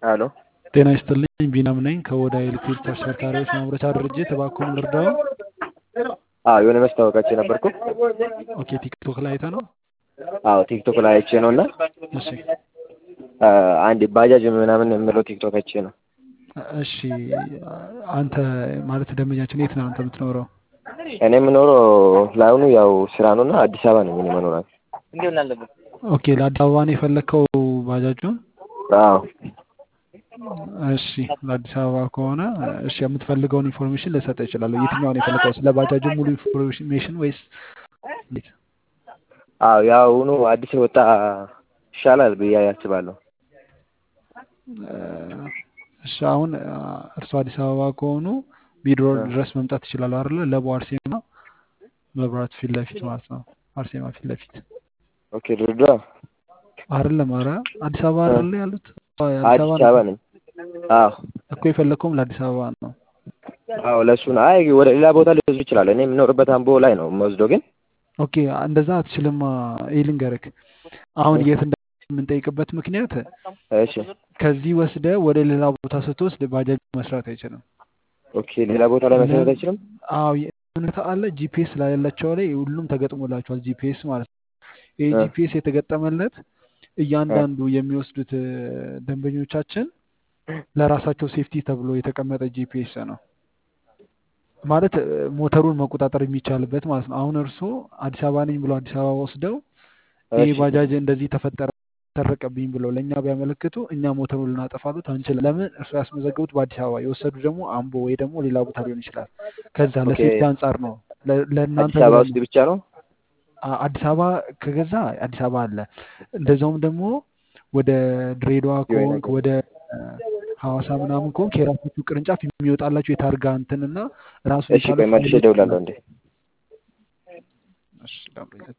ሄሎ ጤና ይስጥልኝ ቢናም ነኝ ከኦዳ ኤሌክትሪክ ተሽከርካሪዎች ማምረቻ ድርጅት እባክዎን ልርዳዎ? አዎ የሆነ ማስታወቂያችን ነበርኩ። ኦኬ ቲክቶክ ላይ አይተህ ነው? አዎ ቲክቶክ ላይ አይቼ ነው እና እሺ አንድ ባጃጅ ምናምን የምለው ቲክቶክ አይቼ ነው። እሺ አንተ ማለት ደንበኛችን የት ነው አንተ የምትኖረው? እኔ የምኖረው ለአሁኑ ያው ስራ ነው እና አዲስ አበባ ነኝ እኔ መኖሪያ። ኦኬ ለአዲስ አበባ ነው የፈለግከው ባጃጁን? አዎ እሺ ለአዲስ አበባ ከሆነ እሺ የምትፈልገውን ኢንፎርሜሽን ልሰጥህ እችላለሁ። የትኛውን የፈለገው ስለ ባጃጁ ሙሉ ኢንፎርሜሽን ወይስ እንዴት? አዎ የአሁኑ አዲስ የወጣ ይሻላል ብዬ አስባለሁ። እሺ አሁን እርስዎ አዲስ አበባ ከሆኑ ቢድሮ ድረስ መምጣት ይችላሉ አይደለ? ለቡ አርሴማ መብራት ፊት ለፊት ማለት ነው። አርሴማ ፊት ለፊት ኦኬ ድሬዳዋ አይደለም። ኧረ አዲስ አበባ አይደለ ያሉት? አዲስ አበባ ነኝ። አዎ እኮ የፈለግከውም ለአዲስ አበባ ነው። አዎ ለእሱ ነው። አይ ወደ ሌላ ቦታ ሊወስዱ ይችላል። እኔ የምኖርበት አምቦ ላይ ነው የምወስደው ግን ኦኬ እንደዛ አትችልማ። ይህ ልንገርህ አሁን የት እንደምንጠይቅበት ምክንያት እሺ ከዚህ ወስደ ወደ ሌላ ቦታ ስትወስድ ባጃጅ መስራት አይችልም። ኦኬ ሌላ ቦታ ላይ መስራት አይችልም። አዎ እውነት አለ ጂፒኤስ ላይ ያላቸው ላይ ሁሉም ተገጥሞላቸዋል። ጂፒኤስ ማለት ነው። ይህ ጂፒኤስ የተገጠመለት እያንዳንዱ የሚወስዱት ደንበኞቻችን ለራሳቸው ሴፍቲ ተብሎ የተቀመጠ ጂፒኤስ ነው። ማለት ሞተሩን መቆጣጠር የሚቻልበት ማለት ነው። አሁን እርስዎ አዲስ አበባ ነኝ ብሎ አዲስ አበባ ወስደው ይህ ባጃጅ እንደዚህ ተፈጠረ ተረቀብኝ ብለው ለእኛ ቢያመለክቱ እኛ ሞተሩን ልናጠፋሉት አንችልም። ለምን እርስዎ ያስመዘገቡት በአዲስ አበባ የወሰዱ ደግሞ አምቦ ወይ ደግሞ ሌላ ቦታ ሊሆን ይችላል። ከዛ ለሴፍቲ አንጻር ነው ለእናንተ አዲስ አበባ ውስጥ ብቻ ነው። አዲስ አበባ ከገዛ አዲስ አበባ አለ። እንደዛውም ደግሞ ወደ ድሬዳዋ ከሆንክ ወደ ሐዋሳ ምናምን ከሆንክ የራሳችሁ ቅርንጫፍ የሚወጣላችሁ የታርጋ እንትን እና ራሱ እሺ ቆይ መልሼ እደውላለሁ እንዴ